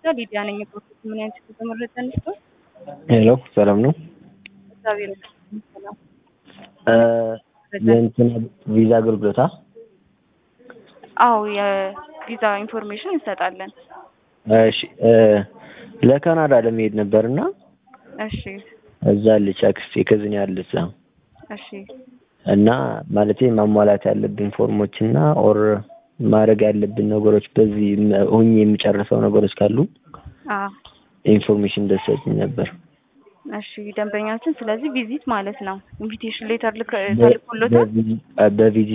ሊዲያ ነኝ። ፕሮሰስ ምን አይነት የተመረጠ ንስቶ ሄሎ ሰላም ነው። እግዚአብሔር ይመስገን ሰላም። የእንትን ቪዛ አገልግሎታ አዎ የቪዛ ኢንፎርሜሽን እንሰጣለን። እሺ ለካናዳ ለመሄድ ነበርና እሺ እዛ አለች አክስቴ ከዝን ያለች እዛ እሺ እና ማለቴ ማሟላት ያለብን ፎርሞች እና ኦር ማድረግ ያለብን ነገሮች በዚህ ሁኜ የሚጨርሰው ነገሮች ካሉ አዎ ኢንፎርሜሽን ደሰችኝ ነበር። እሺ ደንበኛችን ስለዚህ ቪዚት ማለት ነው ኢንቪቴሽን ሌተር ልክ ተልኮሎታል በቪዚት